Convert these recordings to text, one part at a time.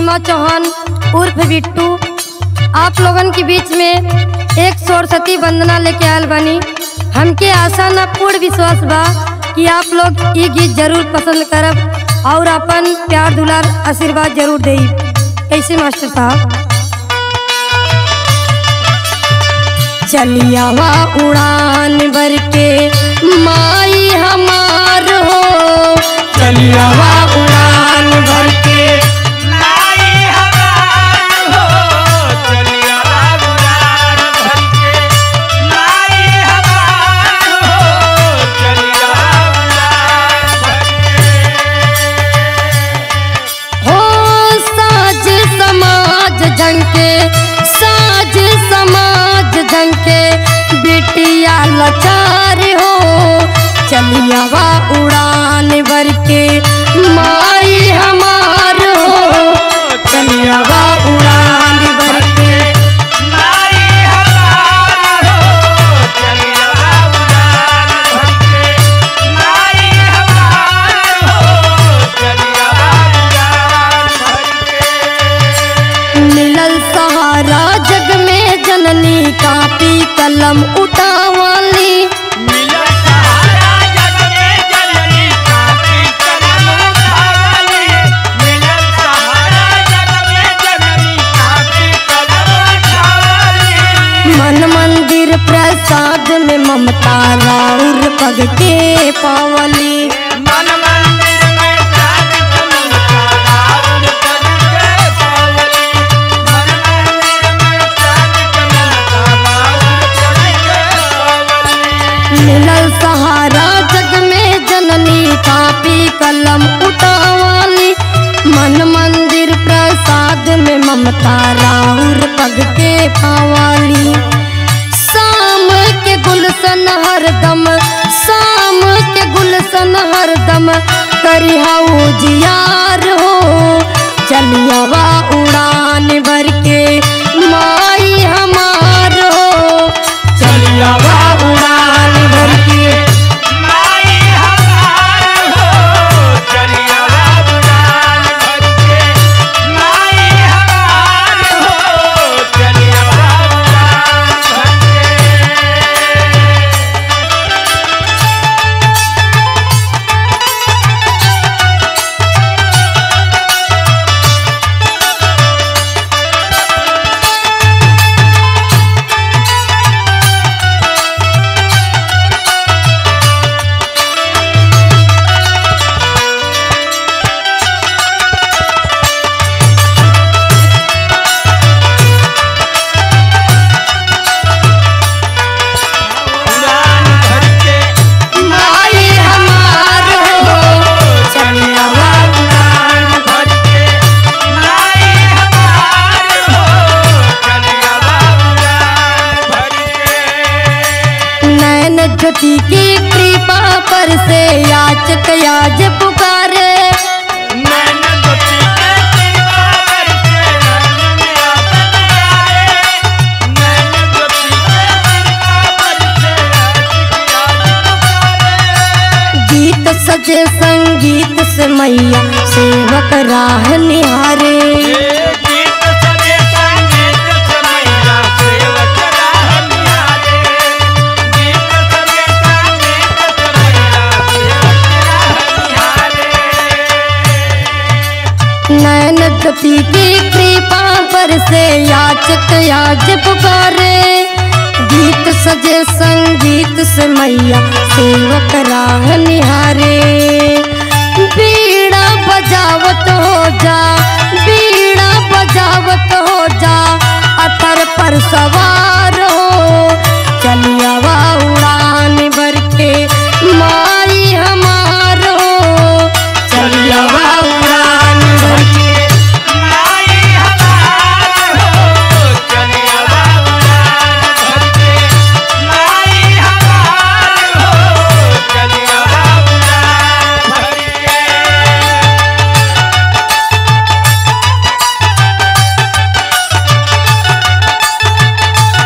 सीमा चौहान उर्फ बिट्टू आप लोगन के बीच में एक सरस्वती वंदना लेके आयल बनी हमके आशा न पूर्ण विश्वास बा कि आप लोग ये गीत जरूर पसंद करब और अपन प्यार दुलार आशीर्वाद जरूर देई कैसे मास्टर साहब चलियावा उड़ान भर के माई हमार हो चलियावा उड़ान भर के हो साज समाज झंके साज समाज झंके बिटिया लाचार हो चलियावा उड़ान भर के माई हमार हो चलियावा उड़ान भर के मिलल सहारा जग में जननी कापी कलम उठावाली मन मंदिर प्रसाद में ममता राउर पग के पावली मन मंदिर में साध कमलता रावण पद के पावली मन मंदिर में साध कमलता रावण पद के पावली मिलल सहारा जग में जननी कापी कलम उठावाली मन मंदिर प्रसाद में ममता राउर पग के पावाली शाम के गुलशन हरदम शाम के गुलशन हरदम करिहाऊ जियार हो चलियावा उड़ान भर के माई हमार हो चलियावा उड़ान भर के माई हमार हो चलिया बुलान भर के माई हमार हो चलिया बुलान भर के उड़ान भर के माई हमार हो चलियावा उड़ान भर के माई हमार हो चलिया उड़ान भर के नैन ज्योति की कृपा पर से याचक याज पुकारे नैन ज्योति के कृपा पर से नैन में आफत आए नैन ज्योति के कृपा पर से आशिक याद पुकारे गीत सजे संगीत से मैया सेवक राह निहारे गीत सजे संगीत समैया सेवक राह निहारे गीत सजे संगीत समैया सेवक राह निहारे नैन ज्योति की कृपा पर से याचक याज पुकारे गीत सजे संगीत से मैया सेवक राह निहारे बीड़ा बजावत हो जा बीड़ा बजावत हो जा अतर पर सवार हो चलियावा उड़ान भर के माई हमार हो चलियावा उड़ान भर के माई हमार हो चलिया उड़ान भर के माई हमार हो चलिया उड़ान भर के चलियावा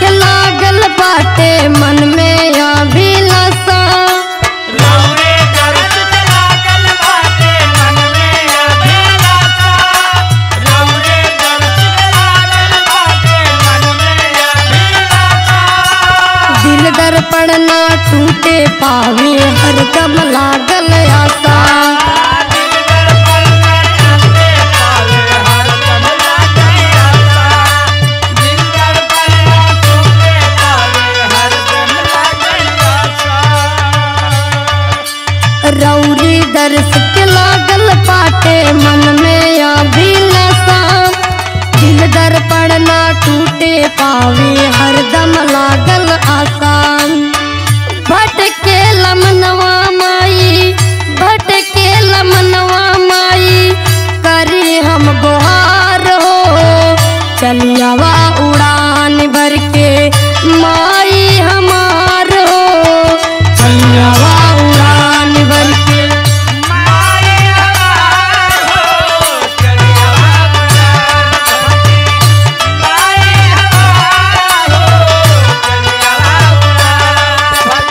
लागल बाटे मन में अभिलाषा रौरे दर्श से लागल बाटे मन में अभिलाषा रौरे दर्श से लागल बाटे मन में अभिलाषा दिल दर्पण ना टूटे पावे हरदम लागल आशा दिल दर्पण में अंते पावे हरदम लागे आशा दिल दर्पण में टूटे पावे हरदम लागे आशा रौरी दर्श के लागल पाटे मन में अभिलाषा दिल दर्पण ना टूटे पावे हरदम लागल आसान भटके लमनवा माई भटके लमनवा माई करी हम गुहार हो चलियावा उड़ान भर के माई हमार हो चलियावा उड़ान भर के माई हमार हो चलिया उड़ान माई हमार हो चलिया उड़ान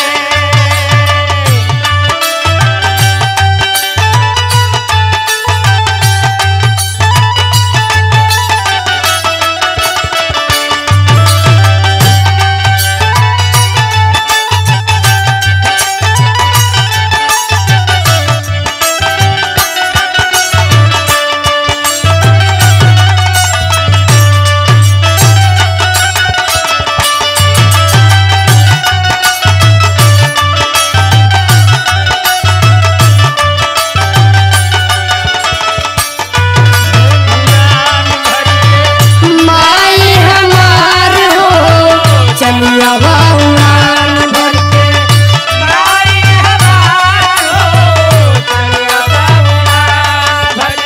उड़ान भर के माई हमार हो चलियावा उड़ान भर के माई हमार हो चलिया उड़ान भर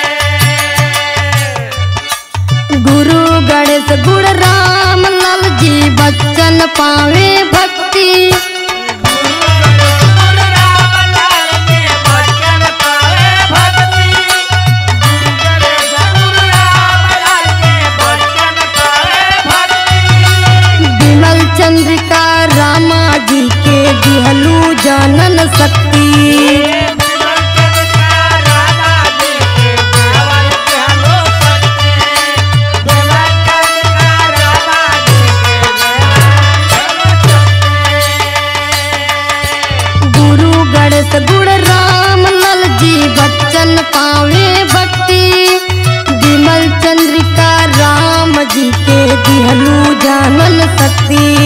के गुरु गणेश गुण राम लाल जी बच्चन पावे भक्ति विमल चंद्रिका रामा जी के दिहलू जानन शक्ति गुरु गणेश गुण राम लाल जी बच्चन पावे भक्ति विमल चंद्रिका राम जी के दिहलू जानन शक्ति